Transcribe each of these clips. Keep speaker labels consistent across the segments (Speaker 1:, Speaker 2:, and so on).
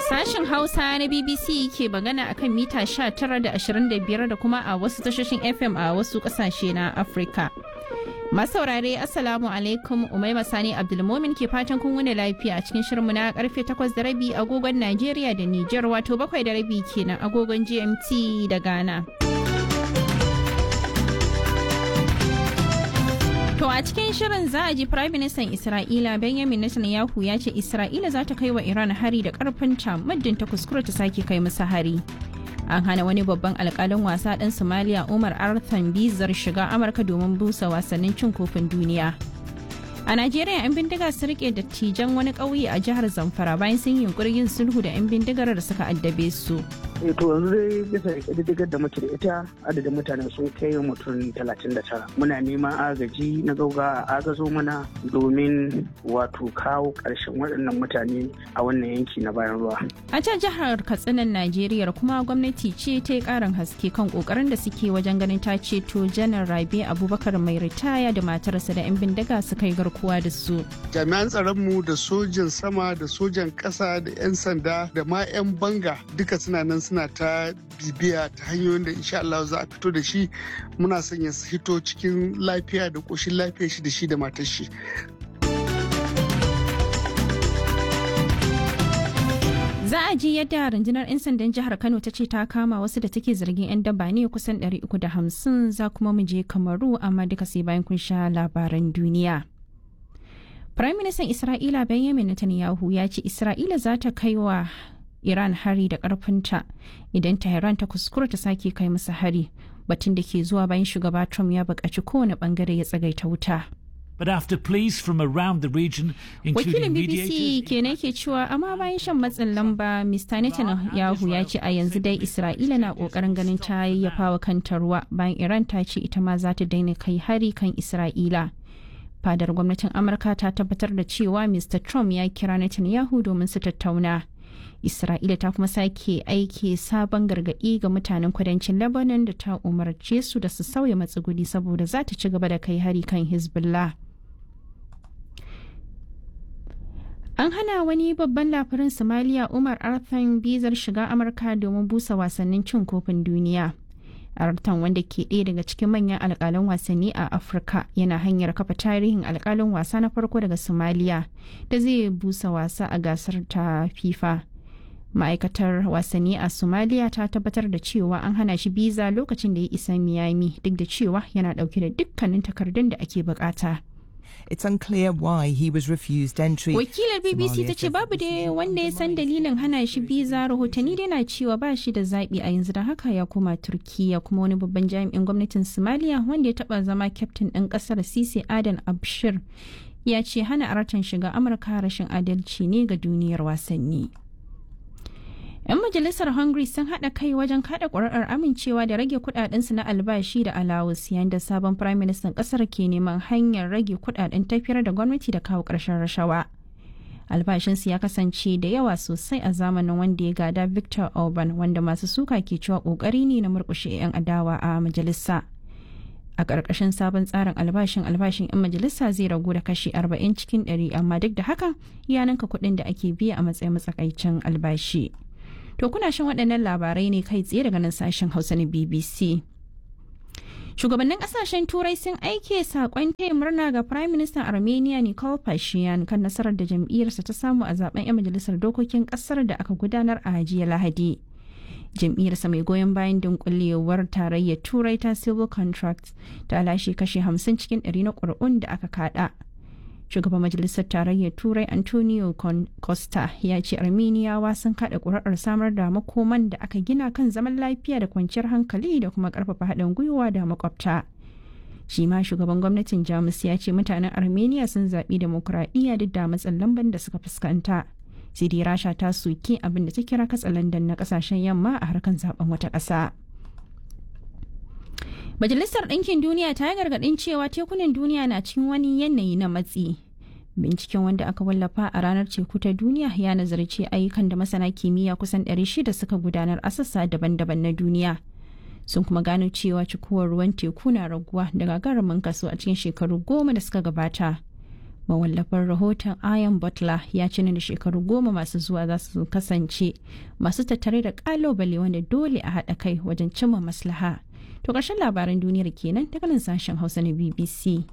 Speaker 1: Sashen Hausa na BBC ke magana akan mita 19 da 25 da kuma a wasu tashoshin FM a wasu kasashe na Afirka. Masaurare Assalamu alaikum Umaima Sani Abdulmomin ke fatan kun wuni lafiya a cikin shirinmu na karfe 8 da rabi agogon Najeriya da Nijar wato 7 da rabi kenan agogon GMT da Ghana. To a cikin shirin za a ji Prime Minister Isra'ila Benjamin Netanyahu ya ce Isra'ila za ta kai wa Iran hari da karfinta muddin ta kuskura ta sake kai musu hari. An hana wani babban alkalin wasa ɗan Somalia Umar Arthan Bizar shiga Amurka domin busa wasannin cin kofin duniya. A Najeriya 'yan bindiga su rike dattijan wani ƙauye a jihar Zamfara bayan sun yunkuri yin sulhu da 'yan bindigar da suka addabe su.
Speaker 2: eh to yanzu dai bisa ƙididdigar da muke da ita adadin mutane sun kai mutum talatin da tara muna neman agaji na gauga a agazo mana domin wato kawo ƙarshen waɗannan mutane a wannan yanki na bayan ruwa
Speaker 1: A can jihar Katsinan Najeriya kuma gwamnati ce ta yi ƙarin haske kan ƙoƙarin da suke wajen ganin ta ceto janar Rabe Abubakar mai ritaya da matarsa da 'yan bindiga suka yi garkuwa da su.
Speaker 3: jami'an tsaronmu da sojan sama da sojan ƙasa da 'yan sanda da ma 'yan banga duka suna nan suna ta bibiya ta hanyoyin da insha Allah za a fito da shi muna son ya hito cikin lafiya da ƙoshin lafiya shi da shi da matar shi
Speaker 1: Za a ji yadda rundunar 'yan sandan jihar Kano ta ce ta kama wasu da take zargin 'yan daba ne kusan 350 za kuma mu je Kamaru amma duka sai bayan kun sha labaran duniya. Prime Minister Isra'ila Benjamin Netanyahu ya ce Isra'ila za ta kai wa Iran hari da ƙarfinta idan Tehran ta kuskura ta sake kai masa hari batun da ke zuwa bayan shugaba Trump ya buƙaci kowane ɓangare ya tsagaita wuta.
Speaker 4: But after pleas from around the region,
Speaker 1: Wakilin
Speaker 4: including
Speaker 1: BBC
Speaker 4: mediators,
Speaker 1: kenan ke cewa amma bayan shan matsin lamba Mr. Netanyahu ya ce a yanzu dai Isra'ila na kokarin ganin ta yayyafa wa kanta ruwa bayan Iran ta ce ita ma za ta daina kai hari kan Isra'ila. Fadar gwamnatin Amurka ta tabbatar da cewa Mr. Trump ya kira Netanyahu domin su tattauna. Isra'ila ta kuma sake aiki sabon gargaɗi ga mutanen kudancin Lebanon da ta umarce su da su sauya matsuguni saboda za ta ci gaba da kai hari kan Hezbollah. An hana wani babban labarin Somalia Umar Arthan bizar shiga Amurka domin busa wasannin cin kofin duniya. Arthan wanda ke ɗaya daga cikin manyan alƙalan wasanni a Afirka yana hanyar kafa tarihin alƙalin wasa na farko daga Somalia da zai busa wasa a gasar ta FIFA. Ma'aikatar wasanni a Somalia ta tabbatar da cewa an hana shi biza lokacin da ya isa Miami duk da cewa yana ɗauke da dukkanin takardun da ake bukata.
Speaker 5: It's unclear why he was refused entry.
Speaker 1: Wakilar BBC ta ce babu da wanda ya san dalilin hana shi biza rahotanni dai na cewa ba shi da zaɓi a yanzu da haka ya koma Turkiya kuma wani babban jami'in gwamnatin Somalia wanda ya taɓa zama kyaftin ɗin ƙasar Sisi Adan Abshir ya ce hana aratan shiga Amurka rashin adalci ne ga duniyar wasanni. 'Yan majalisar Hungary sun haɗa kai wajen kaɗa ƙuri'ar amincewa da rage kuɗaɗensu na albashi da alawus yayin da sabon Prime Minister ƙasar ke neman hanyar rage kuɗaɗen tafiyar da gwamnati da kawo ƙarshen rashawa. Albashinsu ya kasance da yawa sosai a zamanin wanda ya gada Victor Orban wanda masu suka ke cewa ƙoƙari ne na murƙushe 'yan adawa a majalisa. A ƙarƙashin sabon tsarin albashin albashin 'yan majalisa zai ragu da kashi 40 cikin 100 amma duk da haka ya ninka kuɗin da ake biya a matsayin matsakaicin albashi. To kuna shan waɗannan labarai ne kai tsaye daga nan sashen Hausa na BBC. Shugabannin ƙasashen Turai sun aike saƙon taya murna ga Prime Minister Armenia Nikol Pashinyan kan nasarar da jam'iyyarsa ta samu a zaben 'yan majalisar dokokin ƙasar da aka gudanar a jiya Lahadi. Jam'iyyarsa mai goyon bayan dunkulewar tarayyar Turai ta Civil Contracts ta lashe kashe 50 cikin 100 na ƙuri'un da aka kada. shugaban majalisar tarayyar turai antonio costa ya ce armeniyawa sun kada kuri'ar samar da makoman da aka gina kan zaman lafiya da kwanciyar hankali da kuma karfafa haɗin gwiwa da makwabta shi ma shugaban gwamnatin jamus ya ce mutanen armenia sun zaɓi demokuraɗiyya duk da matsin lamban da suka fuskanta sai dai rasha ta soke abin da ta kira katsalandan na ƙasashen yamma a harkar zaben wata ƙasa. Majalisar Ɗinkin Duniya ta yi gargaɗin cewa tekunan duniya na cikin wani yanayi na matsi. Binciken wanda aka wallafa a ranar teku ta duniya ya nazarci ayyukan da masana kimiyya kusan 600 suka gudanar a sassa daban-daban na duniya. Sun kuma gano cewa cikuwar ruwan teku na raguwa da gagarumin kaso a cikin shekaru goma da suka gabata. mawallafin rahoton Ian Butler ya ce da shekaru goma masu zuwa za su kasance masu tattare da kalobale wanda dole a haɗa kai wajen cimma maslaha. To ƙarshen labaran duniyar kenan daga nan sashen Hausa na BBC.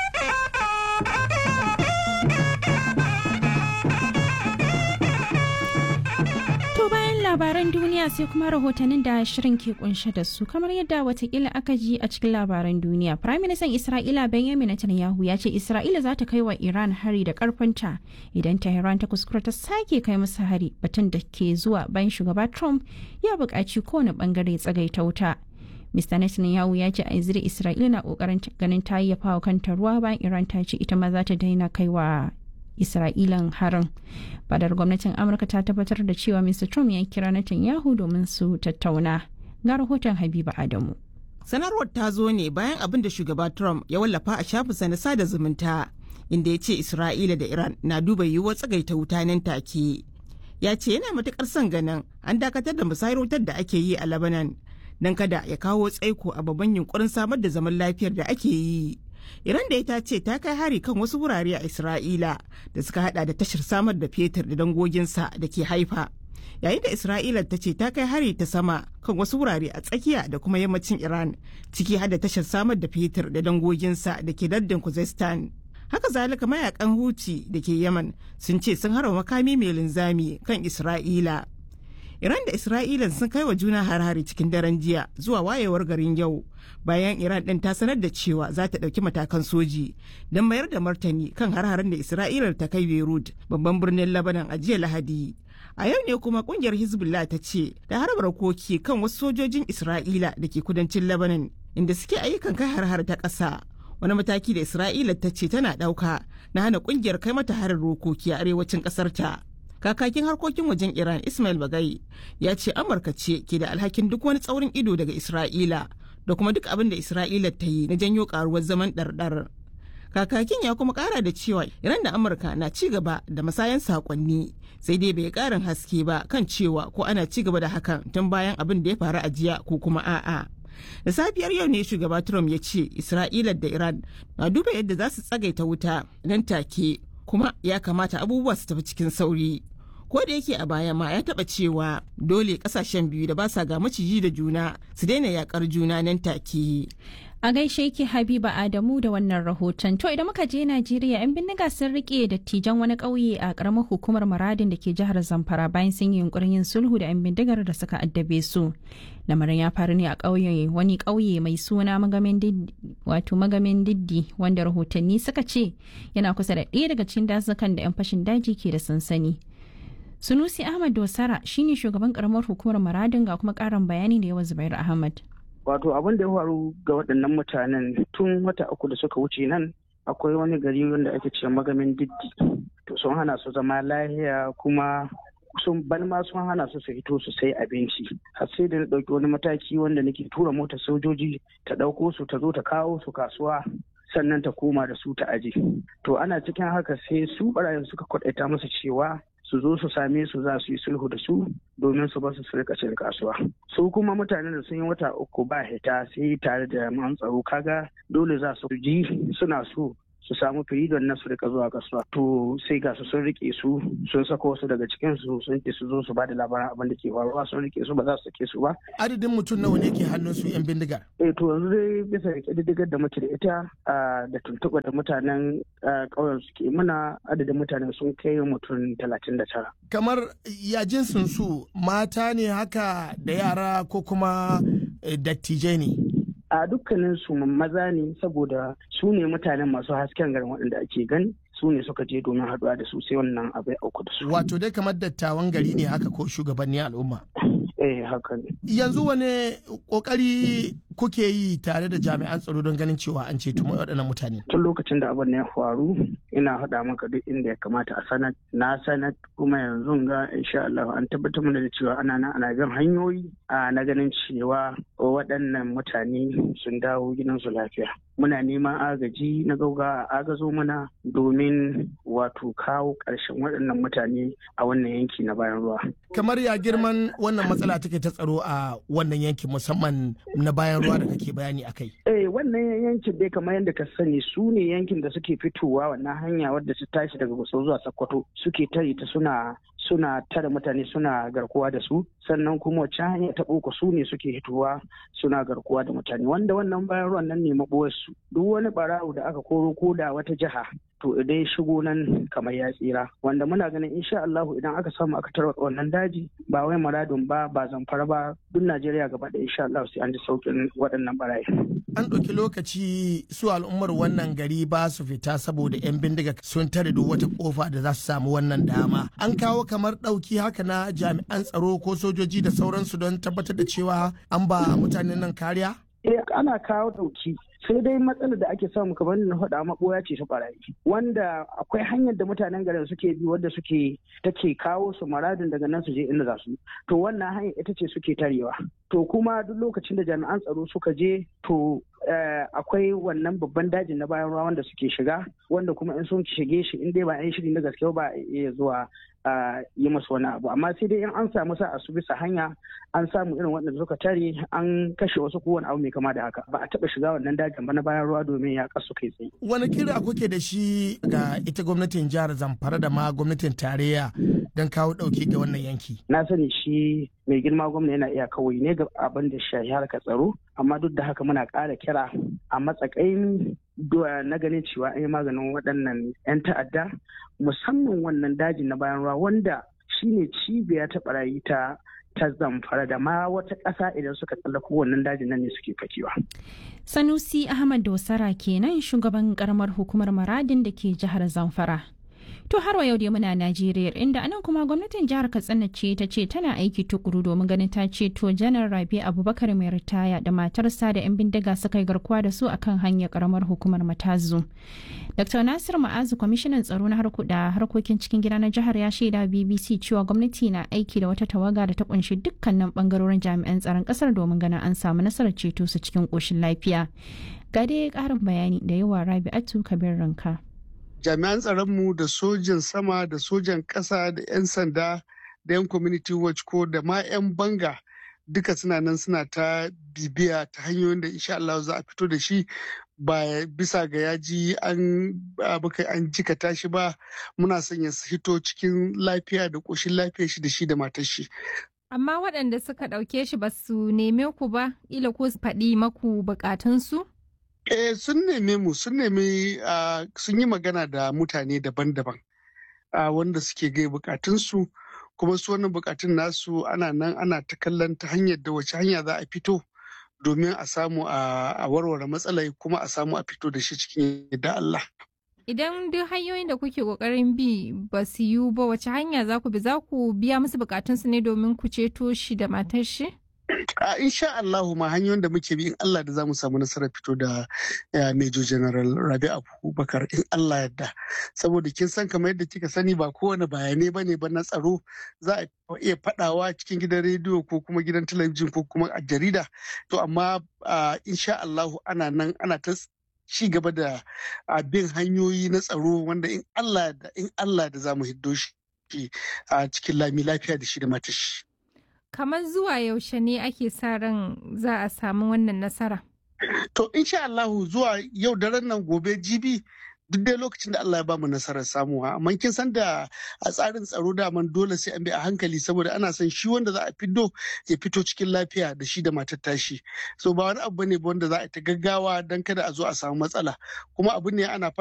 Speaker 1: To bayan labaran duniya sai kuma rahotannin da shirin ke kunshe da su kamar yadda watakila aka ji a cikin labaran duniya. Prime Minister Isra'ila Benjamin Netanyahu ya ce Isra'ila za ta kai wa Iran hari da karfinta idan Tehran ta kuskura ta sake kai musu hari batun da ke zuwa bayan shugaba Trump ya buƙaci kowane bangare tsagaita wuta. Mr. Netanyahu ya ce a yanzu Isra'ila na kokarin ganin ta yayyafa wa kanta ruwa bayan Iran ta ce ita ma za ta daina kaiwa Isra'ilan harin. Fadar gwamnatin Amurka ta tabbatar da cewa Mr. Trump ya kira Netanyahu domin su tattauna. Ga rahoton Habiba Adamu.
Speaker 6: Sanarwar ta zo ne bayan abin da shugaba Trump ya wallafa a shafinsa na sada zumunta inda ya ce Isra'ila da Iran na duba yiwuwar tsagaita wuta nan take. Ya ce yana matukar son ganin an dakatar da musayar wutar da ake yi a Lebanon don kada ya kawo tsaiko a babban yunkurin samar da zaman lafiyar da ake yi. Iran da ita ce ta kai hari kan wasu wurare a Isra'ila da suka hada da tashar samar da fetur da dangoginsa da ke haifa. Yayin da Isra'ila ta ce ta kai hari ta sama kan wasu wurare a tsakiya da kuma yammacin Iran ciki hada tashar samar da fetur da dangoginsa da ke lardin Kuzestan. Haka zalika mayakan Huti da ke Yaman sun ce sun harba makami mai linzami kan Isra'ila. Iran da Isra'ilan sun kai wa juna har-hari cikin daren jiya zuwa wayewar garin yau bayan Iran ɗin ta sanar da cewa za ta ɗauki matakan soji don mayar da martani kan har-haren da Isra'ilar ta kai Beirut babban birnin Lebanon a jiya Lahadi. A yau ne kuma kungiyar Hezbollah ta ce da harbar koki kan wasu sojojin Isra'ila da ke kudancin Lebanon inda suke ayyukan kai har-har ta ƙasa. Wani mataki da Isra'ila ta ce tana ɗauka na hana kungiyar kai mata harin rokoki a arewacin ƙasar ta. kakakin harkokin wajen iran ismail bagai ya ce amurka ce ke da alhakin duk wani tsaurin ido daga isra'ila da kuma duk abin da isra'ila ta yi na janyo karuwar zaman ɗarɗar kakakin ya kuma kara da cewa iran da amurka na ci gaba da masayan sakonni sai dai bai karin haske ba kan cewa ko ana ci gaba da hakan tun bayan abin da ya faru a jiya ko kuma a'a da safiyar yau ne shugaba trump ya ce isra'ila da iran na duba yadda za su tsagaita wuta nan take kuma ya kamata abubuwa su tafi cikin sauri ko da yake a baya ma ya taba cewa dole kasashen biyu da ba sa ga maciji da juna su daina yakar juna nan take
Speaker 1: A gaishe ki Habiba Adamu da wannan rahoton. To idan muka je Najeriya 'yan bindiga sun rike dattijan wani ƙauye a ƙaramar hukumar Maradin da ke jihar Zamfara bayan sun yi yunkurin yin sulhu da 'yan bindigar da suka addabe su. Lamarin ya faru ne a ƙauye wani ƙauye mai suna magamin diddi wato magamin diddi wanda rahotanni suka ce yana kusa da ɗaya daga cikin dazukan da 'yan fashin daji ke da sansani. Sunusi Ahmad Dosara shine shugaban ƙaramar hukumar Maradin ga kuma ƙarin bayani da yawa Zubair Ahmad.
Speaker 2: wato abin da ya faru ga waɗannan mutanen tun wata uku da suka wuce nan akwai wani gari wanda ake ce magamin diddi to sun hana su zama lahiya kuma sun ban ma sun hana su su fito su sai abinci har sai da na ɗauki wani mataki wanda nake tura motar sojoji ta ɗauko su ta zo ta kawo su kasuwa sannan ta koma da su ta aje to ana cikin haka sai su barayin suka kwaɗaita musu cewa su zo su same su za su yi sulhu da su domin su basu su rika cin kasuwa su kuma mutanen da sun yi wata uku ba hita sai tare da man tsaro kaga dole za su ji suna so su samu firidon na su rika zuwa kasuwa to sai ga su sun rike su sun sako wasu daga cikin su sun ce su zo su ba da labaran abin da ke faruwa sun rike su ba za su sake su ba
Speaker 7: adadin mutum nawa ne ke hannun su yan bindigar
Speaker 2: eh to yanzu dai bisa ga kididdigar da muke da ita da tuntuɓa da mutanen ƙauyen suke muna adadin mutanen sun kai mutum talatin da tara
Speaker 7: kamar ya jinsin su mata ne haka da yara ko kuma dattijai ne
Speaker 2: a dukkanin su maza ne saboda su ne mutanen masu hasken garin waɗanda ake gani su ne suka je domin haɗuwa da su sai wannan abu ya auku da su.
Speaker 7: Wato dai kamar dattawan gari ne haka ko shugabanni al'umma.
Speaker 2: Eh haka ne.
Speaker 7: Yanzu wani kokari kuke yi tare da jami'an tsaro don ganin cewa an ceto waɗannan mutane?
Speaker 2: Tun lokacin da abin ya faru ina haɗa maka duk inda ya kamata a sanar na sanar kuma yanzu ga insha Allah an tabbatar mana da cewa ana nan ana bin hanyoyi a na ganin cewa waɗannan mutane sun dawo gidansu lafiya. Muna neman agaji na gauga a agazo mana domin wato kawo ƙarshen waɗannan mutane a wannan yanki na bayan ruwa.
Speaker 7: Kamar ya girman wannan matsala take ta tsaro a wannan yanki musamman na bayan ruwa da kake bayani akai
Speaker 2: eh wannan yankin dai kamar yadda ka sani su ne yankin da suke fitowa wannan hanya wadda su tashi daga gusau zuwa sokoto suke tare ta suna suna tare mutane suna garkuwa da su sannan kuma wacce hanya ta boko su ne suke hitowa suna garkuwa da mutane wanda wannan bayan ruwan nan ne maɓoyarsu duk wani barawo da aka koro ko da wata jiha to idan shigo nan kamar ya tsira wanda muna ganin insha Allahu idan aka samu aka tarwatsa wannan daji ba wai muradun ba ba zamfara ba duk Najeriya gaba da insha Allah sai an ji saukin waɗannan barayi
Speaker 7: an ɗauki lokaci su al'ummar wannan gari ba su fita saboda 'yan bindiga sun tare duk wata kofa da za su samu wannan dama an kawo kamar ɗauki haka na jami'an tsaro ko sojoji da sauransu don tabbatar da cewa an ba mutanen nan kariya
Speaker 2: eh ana kawo ɗauki sai dai matsalar da ake samu kamar na faɗa maɓoya ce ta barayi wanda akwai hanyar da mutanen garin suke bi wadda suke take kawo su maradin daga nan su je inda za su to wannan hanyar ita ce suke tarewa to kuma duk lokacin da jami'an tsaro suka je to akwai wannan babban dajin na bayan ruwa wanda suke shiga wanda kuma in sun shige shi in dai ba yan shiri na gaske ba iya zuwa yi masu wani abu amma sai dai in an samu sa a su bisa hanya an samu irin waɗanda suka tare an kashe wasu ko wani abu mai kama da haka ba a taɓa shiga wannan dajin ba na bayan ruwa domin ya kasu kai tsaye.
Speaker 7: wani kira kuke da shi ga ita gwamnatin jihar zamfara da ma gwamnatin tarayya don kawo ɗauki ga wannan yanki.
Speaker 2: na sani shi mai girma gwamna yana iya kawai ne ga abin da shahi harkar tsaro amma duk da haka muna ƙara kira a matsakain na ganin cewa an yi maganin waɗannan 'yan ta'adda musamman wannan dajin na bayan ruwa wanda shine cibiya ta barayi ta ta zamfara da ma wata ƙasa idan suka tsallako wannan dajin nan ne suke fakewa.
Speaker 1: Sanusi Ahmad Dosara kenan shugaban karamar hukumar Maradin da ke jihar Zamfara. To har wa yau dai muna Najeriya inda anan kuma gwamnatin jihar Katsina ce ta ce tana aiki tukuru domin ganin ta ceto janar Rabi Abubakar mai ritaya da matarsa da 'yan bindiga suka yi garkuwa da su akan hanyar karamar hukumar Matazu. Dr. Nasir Ma'azu kwamishinan tsaro na da harkokin cikin gida na jihar ya shaida BBC cewa gwamnati na aiki da wata tawaga da ta kunshi dukkanin bangarorin jami'an tsaron kasar domin ganin an samu nasarar ceto su cikin koshin lafiya. Ga dai karin bayani da yawa Rabi'atu Kabir Ranka.
Speaker 3: jami'an tsaronmu da sojin sama da sojan ƙasa da 'yan sanda da 'yan community watch ko da ma 'yan banga duka suna nan suna ta bibiya ta hanyoyin da insha Allah za a fito da shi ba bisa ga yaji an baka an jikata shi ba muna son ya hito cikin lafiya da ƙoshin lafiya shi da shi da matar shi
Speaker 8: amma waɗanda suka ɗauke shi ba su neme ku ba ila ko su faɗi maku bukatunsu
Speaker 3: Eh sun neme mu sun nemi sun yi magana da mutane daban-daban wanda suke gai bukatunsu kuma su wannan bukatun nasu ana nan ana ta kallon ta hanyar da wace hanya za a fito domin a samu a warware matsalai kuma a samu a fito da shi cikin yadda Allah.
Speaker 8: Idan duk hanyoyin da kuke kokarin bi ba su yiwu ba wace hanya za ku bi za ku biya musu bukatunsu ne domin ku ceto shi da matar shi?
Speaker 3: a insha Allahu ma hanyoyin da muke bi in Allah da zamu samu nasarar fito da Major General Rabi Abubakar in Allah yadda saboda kin san kamar yadda kika sani ba kowane bayanai bane ba na tsaro za a iya fadawa cikin gidan rediyo ko kuma gidan talabijin ko kuma a jarida to amma insha Allahu ana nan ana ta ci gaba da bin hanyoyi na tsaro wanda in Allah da in Allah da zamu hiddo shi a cikin lami lafiya da shi da matashi.
Speaker 8: kamar zuwa yaushe ne ake sa ran za a samu wannan nasara?
Speaker 3: To insha Allahu zuwa yau daren nan gobe jibi duk dai lokacin da Allah ya bamu nasarar samuwa amma kin san da a tsarin tsaro da man dole sai an bi a hankali saboda ana son shi wanda za a fiddo ya fito cikin lafiya da shi da matar tashi so ba wani abu ne wanda za a ta gaggawa dan kada a zo a samu matsala kuma abu ne ana